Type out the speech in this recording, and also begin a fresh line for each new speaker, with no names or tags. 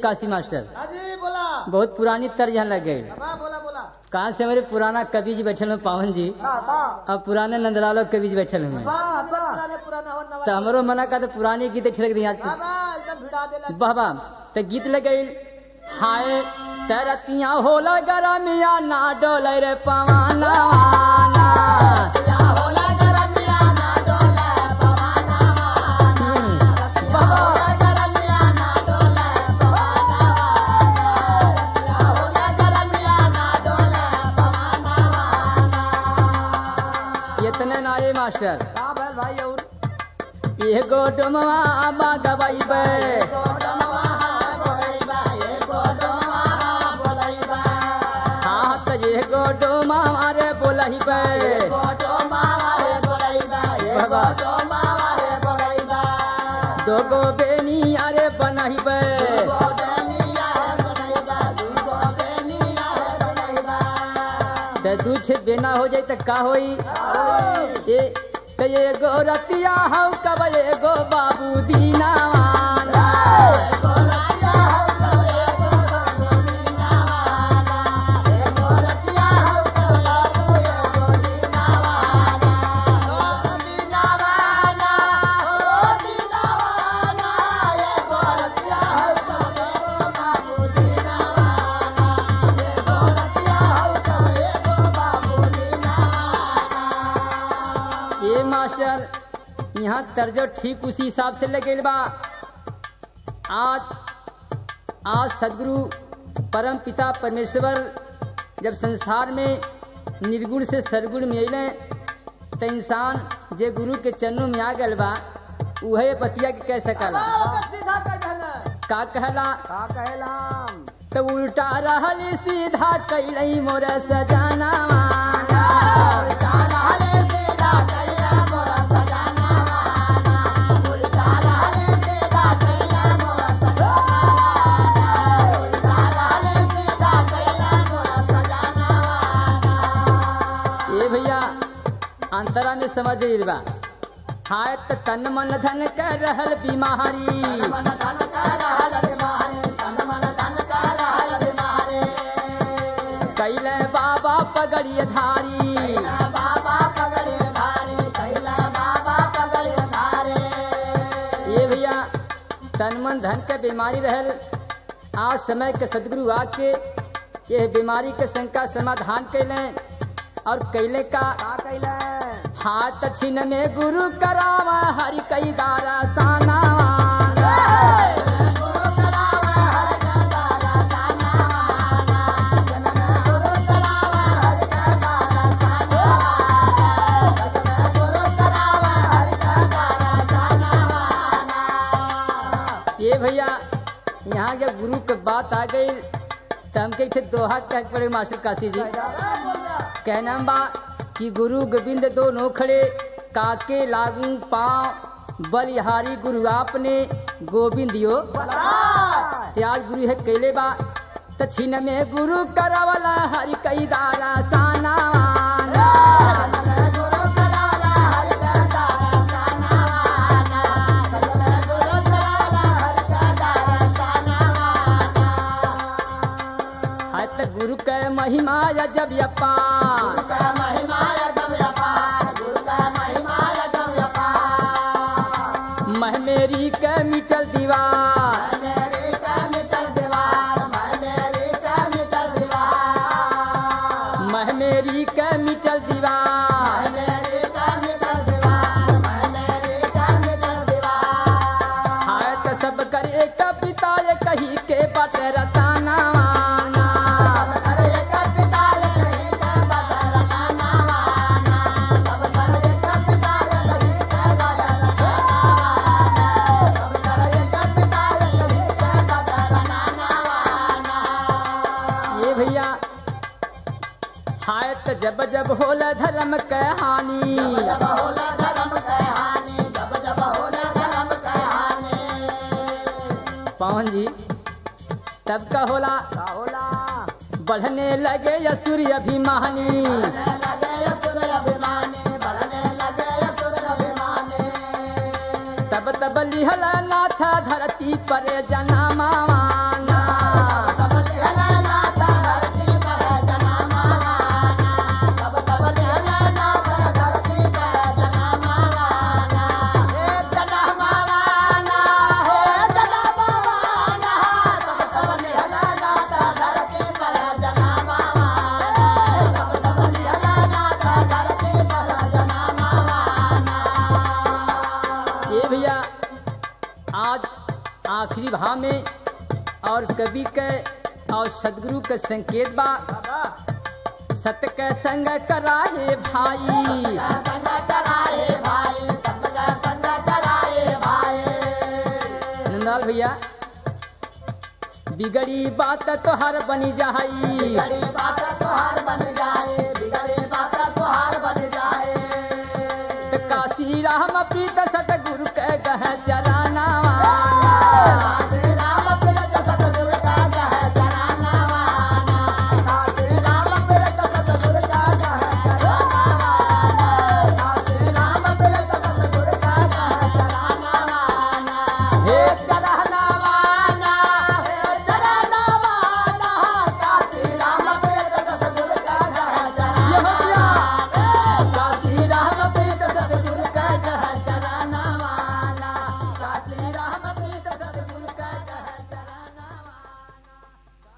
Kashi master
हाजी बोला
बहुत पुरानी तर्ज यहाँ लग गई
हाँ बोला बोला
कहाँ से हमारे पुराना कवि जी बैठल हैं पावन जी
वाह वाह
और पुराने नंदलालो कवि जी बैठल हैं
वाह वाह पुराने पुराना हो नवा
तो हमारो मना का तो पुरानी गीत अच्छे लग रही आज
वाह वाह एकदम भिड़ा देला
वाह वाह तो गीत लग गई हाय तरतिया होला गरमिया ना डोले रे पवाना इतने ना ये मास्टर
हाँ भाई भाई और
एगो डुमवा बागवाई बे हाँ तो एगो डुमा मारे बोलही बे बाबा दोगो बेनी अरे बनही बे तो दू छे बेना हो जाए तो का होई ये तो एगो रतिया हौ कब एगो बाबू दीना ये मास्टर यहाँ तर्जो ठीक उसी हिसाब से लगे बा आज आज सदगुरु परम पिता परमेश्वर जब संसार में निर्गुण से सरगुण में अले तो इंसान जे गुरु के चरणों में आ गल बा उहे बतिया के कह सकला
सीधा कह देना
का कहला
का कहलाम
तो उल्टा रहल सीधा कैलई मोर सजाना ए भैया अंतरा में समझ गइल बा हाय त तन मन धन कर रहल बीमारी कैले बाबा पगड़िय धारी ये भैया तन मन धन के बीमारी रहल आज समय के सदगुरु आके ये बीमारी के शंका समाधान कैले और कैले का
का कहला
हाथ छिन में गुरु करावा हरि कई दारा साना ये भैया यहाँ जब गुरु के बात आ गई तो हम कहे दोहा कह पड़े मास्टर काशी जी कहना बा कि गुरु गोविंद दोनों खड़े काके लागू पाँव बलिहारी गुरु आपने गोविंद यो ते आज गुरु है कैले बा त छिन में गुरु करावला हरि कई दारा साना है त गुरु के महिमा जब यपा मह मेरी के मिटल दीवार मह मेरी के मिटल दीवार हाय त सब करे का पिता ये कही के बट रताना वाना ये भैया हाय त जब जब होला धर्म के हानि पवन जी तब का होला
का होला
बढ़ने लगे असुर अभिमानी तब तब लिहल नाथ धरती पर जनमा दोहा में और कवि के और सदगुरु के संकेत बा
बाबा
सत के संग कराहे भाई नंदाल भैया बिगड़ी बात तो हर बनी जाई